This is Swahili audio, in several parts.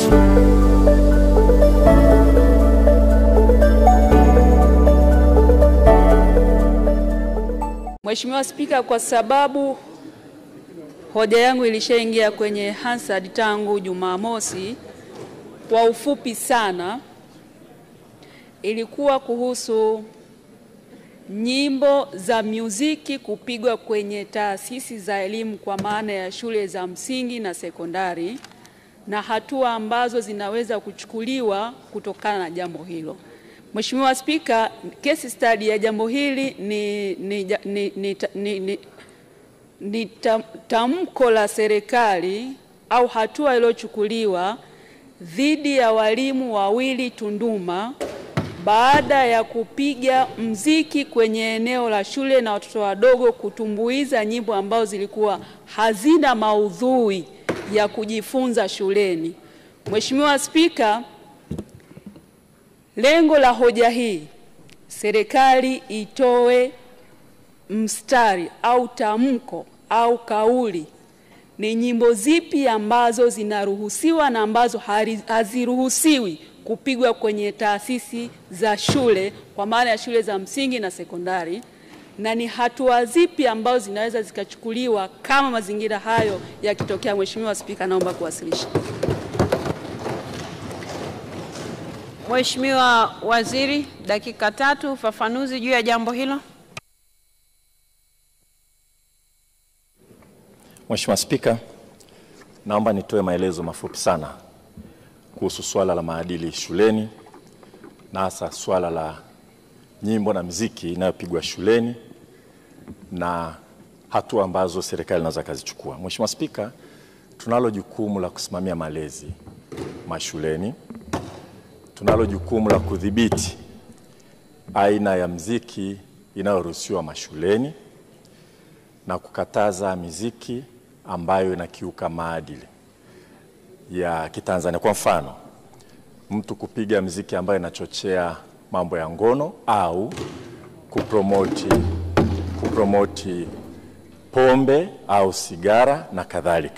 Mheshimiwa Spika, kwa sababu hoja yangu ilishaingia kwenye Hansard tangu Jumamosi, kwa ufupi sana, ilikuwa kuhusu nyimbo za muziki kupigwa kwenye taasisi za elimu kwa maana ya shule za msingi na sekondari na hatua ambazo zinaweza kuchukuliwa kutokana na jambo hilo. Mheshimiwa Spika, case study ya jambo hili ni, ni, ni, ni, ni, ni, ni tam, tamko la serikali au hatua iliyochukuliwa dhidi ya walimu wawili Tunduma baada ya kupiga mziki kwenye eneo la shule na watoto wadogo kutumbuiza nyimbo ambazo zilikuwa hazina maudhui ya kujifunza shuleni. Mheshimiwa Spika, lengo la hoja hii serikali itoe mstari au tamko au kauli ni nyimbo zipi ambazo zinaruhusiwa na ambazo haziruhusiwi kupigwa kwenye taasisi za shule kwa maana ya shule za msingi na sekondari, na ni hatua zipi ambazo zinaweza zikachukuliwa kama mazingira hayo yakitokea. Mheshimiwa Spika, naomba kuwasilisha. Mheshimiwa Waziri, dakika tatu, ufafanuzi juu ya jambo hilo. Mheshimiwa Spika, naomba nitoe maelezo mafupi sana kuhusu swala la maadili shuleni na hasa swala la nyimbo na muziki inayopigwa shuleni na hatua ambazo serikali inaweza kazichukua. Mheshimiwa Spika, tunalo jukumu la kusimamia malezi mashuleni, tunalo jukumu la kudhibiti aina ya muziki inayoruhusiwa mashuleni na kukataza miziki ambayo inakiuka maadili ya Kitanzania. Kwa mfano, mtu kupiga mziki ambayo inachochea mambo ya ngono au kupromoti, kupromoti pombe au sigara na kadhalika.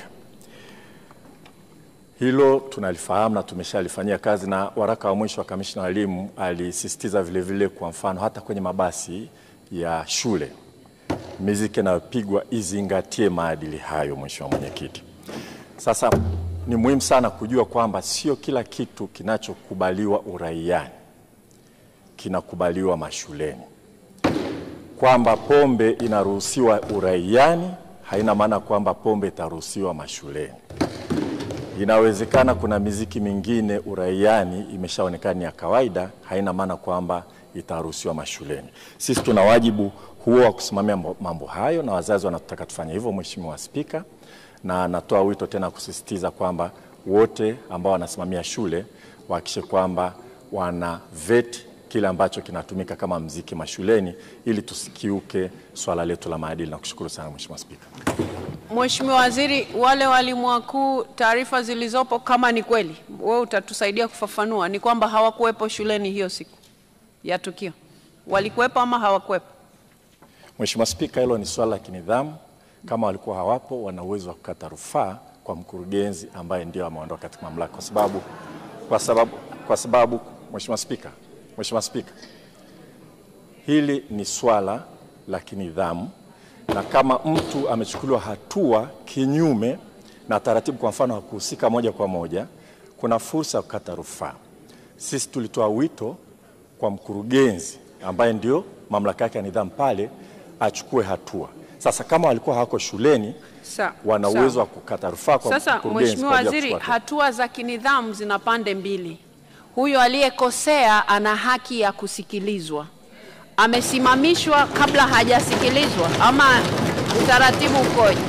Hilo tunalifahamu na tumeshalifanyia kazi, na waraka wa mwisho wa kamishna wa elimu alisisitiza vile vile, kwa mfano hata kwenye mabasi ya shule miziki inayopigwa izingatie maadili hayo. Mheshimiwa Mwenyekiti, sasa ni muhimu sana kujua kwamba sio kila kitu kinachokubaliwa uraiani kinakubaliwa mashuleni. Kwamba pombe inaruhusiwa uraiani haina maana kwamba pombe itaruhusiwa mashuleni. Inawezekana kuna miziki mingine uraiani imeshaonekana ya kawaida, haina maana kwamba itaruhusiwa mashuleni. Sisi tuna wajibu huo wa kusimamia mambo hayo na wazazi wanatutaka tufanye hivyo, Mheshimiwa Spika, na natoa wito tena kusisitiza kwamba wote ambao wanasimamia shule wahakikishe kwamba wana vet kile ambacho kinatumika kama mziki mashuleni ili tusikiuke swala letu la maadili. Na kushukuru sana Mheshimiwa Spika. Mheshimiwa Waziri, wale walimu wakuu, taarifa zilizopo kama ni kweli, wewe utatusaidia kufafanua, ni kwamba hawakuwepo shuleni hiyo siku ya tukio, walikuwepo ama hawakuwepo? Mheshimiwa Spika, hilo ni swala la kinidhamu. Kama walikuwa hawapo, wana uwezo wa kukata rufaa kwa mkurugenzi ambaye ndio ameondoka katika mamlaka, kwa sababu kwa sababu kwa sababu Mheshimiwa Spika, Mheshimiwa Spika, hili ni swala la kinidhamu, na kama mtu amechukuliwa hatua kinyume na taratibu, kwa mfano hakuhusika moja kwa moja, kuna fursa ya kukata rufaa. Sisi tulitoa wito kwa mkurugenzi ambaye ndio mamlaka yake ya nidhamu pale achukue hatua. Sasa kama walikuwa hawako shuleni, Sa, wana sawa. uwezo wa kukata rufaa kwa Sasa mkurugenzi Mheshimiwa kwa ajili ya Waziri, kuchukua hatua. hatua za kinidhamu zina pande mbili. Huyo aliyekosea ana haki ya kusikilizwa, amesimamishwa kabla hajasikilizwa ama utaratibu ukoje?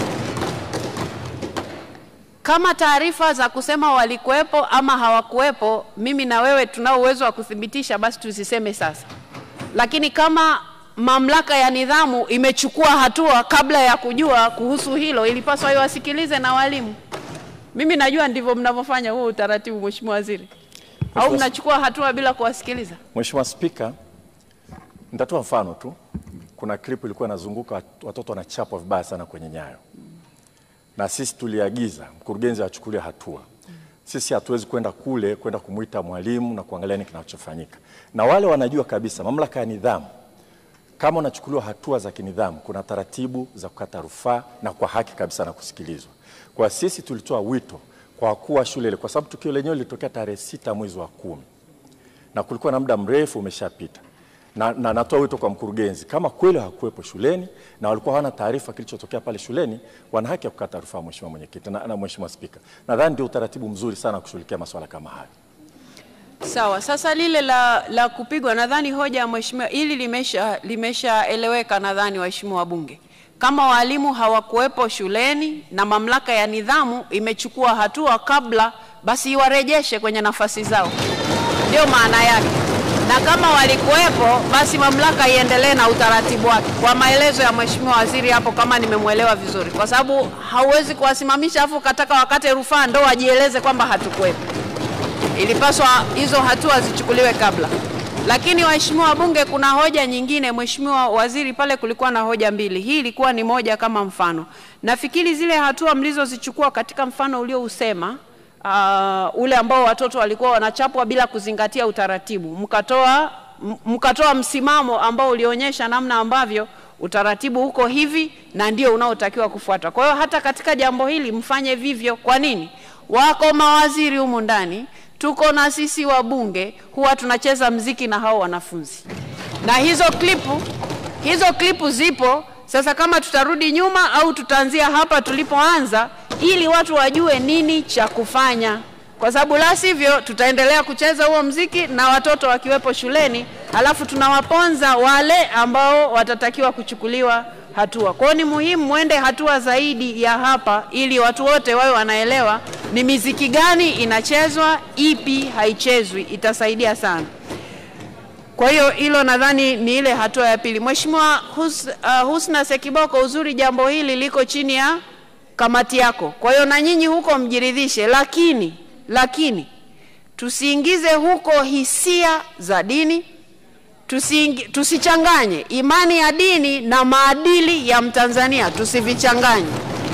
Kama taarifa za kusema walikuwepo ama hawakuwepo, mimi na wewe tunao uwezo wa kuthibitisha, basi tusiseme sasa. Lakini kama mamlaka ya nidhamu imechukua hatua kabla ya kujua kuhusu hilo, ilipaswa iwasikilize na walimu. Mimi najua ndivyo mnavyofanya huo utaratibu, Mheshimiwa Waziri, au Mheshimiwa- mnachukua hatua bila kuwasikiliza? Mheshimiwa Spika, nitatoa mfano tu. Kuna clip ilikuwa inazunguka wat- watoto wanachapwa vibaya sana kwenye nyayo, na sisi tuliagiza mkurugenzi achukulie hatua. sisi hatuwezi kwenda kule kwenda kumwita mwalimu na kuangalia nini kinachofanyika, na wale wanajua kabisa mamlaka ya nidhamu kama unachukuliwa hatua za kinidhamu, kuna taratibu za kukata rufaa na kwa haki kabisa na kusikilizwa. Kwa sisi tulitoa wito kwa wakuu wa shule ile, kwa sababu tukio lenyewe lilitokea tarehe sita mwezi wa kumi na kulikuwa na muda mrefu umeshapita, na, na natoa wito kwa mkurugenzi, kama kweli hakuwepo shuleni na walikuwa hawana taarifa kilichotokea pale shuleni, wana haki ya kukata rufaa, Mheshimiwa Mwenyekiti na, na Mheshimiwa Spika. Nadhani ndio utaratibu mzuri sana wa kushughulikia masuala kama haya. Sawa, sasa lile la, la kupigwa nadhani hoja ya mheshimiwa hili limesha limeshaeleweka nadhani waheshimiwa wabunge. Kama walimu hawakuwepo shuleni na mamlaka ya nidhamu imechukua hatua kabla, basi iwarejeshe kwenye nafasi zao, ndio maana yake. Na kama walikuwepo, basi mamlaka iendelee na utaratibu wake, kwa maelezo ya mheshimiwa waziri hapo, kama nimemwelewa vizuri, kwa sababu hauwezi kuwasimamisha afu kataka wakate rufaa ndo wajieleze kwamba hatukuwepo ilipaswa hizo hatua zichukuliwe kabla. Lakini waheshimiwa wabunge, kuna hoja nyingine. Mheshimiwa Waziri, pale kulikuwa na hoja mbili, hii ilikuwa ni moja kama mfano. Nafikiri zile hatua mlizozichukua katika mfano uliousema uh, ule ambao watoto walikuwa wanachapwa bila kuzingatia utaratibu, mkatoa m- mkatoa msimamo ambao ulionyesha namna ambavyo utaratibu uko hivi na ndio unaotakiwa kufuatwa. Kwa hiyo hata katika jambo hili mfanye vivyo. Kwa nini? Wako mawaziri humu ndani, tuko na sisi wabunge, huwa tunacheza mziki na hao wanafunzi, na hizo klipu hizo klipu zipo. Sasa kama tutarudi nyuma au tutaanzia hapa tulipoanza, ili watu wajue nini cha kufanya, kwa sababu la sivyo tutaendelea kucheza huo mziki na watoto wakiwepo shuleni, halafu tunawaponza wale ambao watatakiwa kuchukuliwa hatua. Kwa hiyo ni muhimu mwende hatua zaidi ya hapa, ili watu wote wawe wanaelewa ni miziki gani inachezwa, ipi haichezwi. Itasaidia sana. Kwa hiyo hilo nadhani ni ile hatua ya pili. Mheshimiwa Hus, uh, Husna Sekiboko, uzuri jambo hili liko chini ya kamati yako, kwa hiyo na nyinyi huko mjiridhishe, lakini lakini tusiingize huko hisia za dini tusiingi, tusichanganye imani ya dini na maadili ya Mtanzania, tusivichanganye.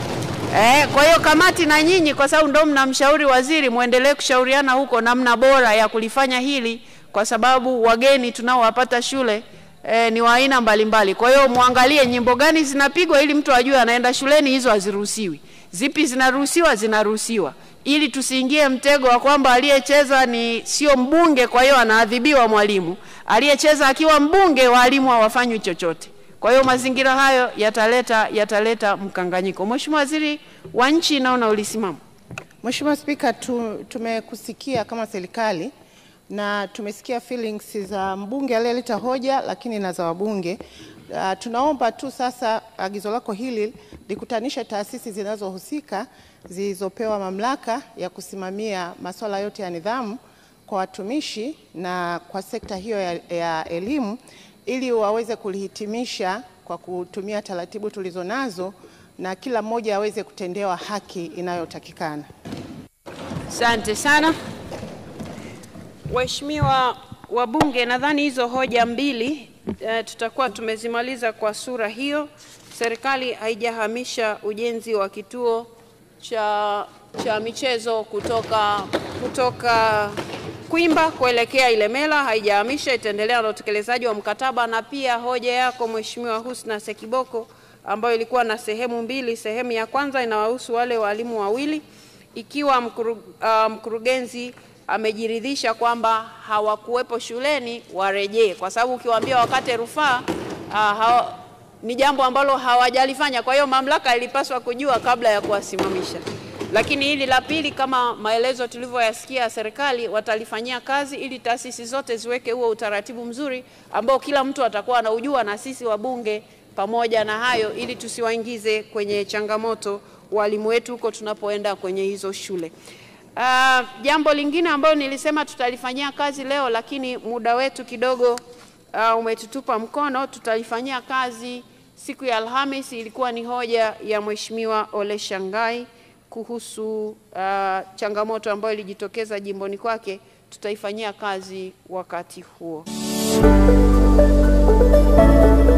Eh, kwa hiyo kamati na nyinyi, kwa sababu ndio mnamshauri waziri, muendelee kushauriana huko namna bora ya kulifanya hili, kwa sababu wageni tunaowapata shule eh, ni wa aina mbalimbali. Kwa hiyo muangalie nyimbo gani zinapigwa ili mtu ajue anaenda shuleni, hizo haziruhusiwi. Zipi zinaruhusiwa? Zinaruhusiwa, ili tusiingie mtego wa kwamba aliyecheza ni sio mbunge, kwa hiyo anaadhibiwa mwalimu. Aliyecheza akiwa mbunge, walimu hawafanywi chochote. Kwa hiyo mazingira hayo yataleta yataleta mkanganyiko. Mheshimiwa Waziri wa Nchi, naona ulisimama. Mheshimiwa Spika, tu, tumekusikia kama serikali na tumesikia feelings za mbunge aliyeleta hoja, lakini na za wabunge. Uh, tunaomba tu sasa agizo lako hili likutanishe taasisi zinazohusika zilizopewa mamlaka ya kusimamia masuala yote ya nidhamu kwa watumishi na kwa sekta hiyo ya, ya elimu ili waweze kulihitimisha kwa kutumia taratibu tulizonazo na kila mmoja aweze kutendewa haki inayotakikana. Asante sana Waheshimiwa wabunge, nadhani hizo hoja mbili e, tutakuwa tumezimaliza kwa sura hiyo. Serikali haijahamisha ujenzi wa kituo cha, cha michezo kutoka, kutoka Kwimba kuelekea Ilemela, haijahamisha, itaendelea na utekelezaji wa mkataba. Na pia hoja yako Mheshimiwa Husna Sekiboko ambayo ilikuwa na sehemu mbili. Sehemu ya kwanza inawahusu wale walimu wawili, ikiwa mkuru, uh, mkurugenzi amejiridhisha kwamba hawakuwepo shuleni warejee, kwa sababu ukiwaambia wakate rufaa uh, hawa, ni jambo ambalo hawajalifanya. Kwa hiyo mamlaka ilipaswa kujua kabla ya kuwasimamisha. Lakini hili la pili, kama maelezo tulivyoyasikia, serikali watalifanyia kazi ili taasisi zote ziweke huo utaratibu mzuri ambao kila mtu atakuwa anaujua, na sisi wabunge pamoja na hayo, ili tusiwaingize kwenye changamoto walimu wetu huko tunapoenda kwenye hizo shule. Uh, jambo lingine ambalo nilisema tutalifanyia kazi leo, lakini muda wetu kidogo uh, umetutupa mkono. Tutalifanyia kazi siku ya Alhamis. Ilikuwa ni hoja ya Mheshimiwa Ole Shangai kuhusu uh, changamoto ambayo ilijitokeza jimboni kwake. Tutaifanyia kazi wakati huo.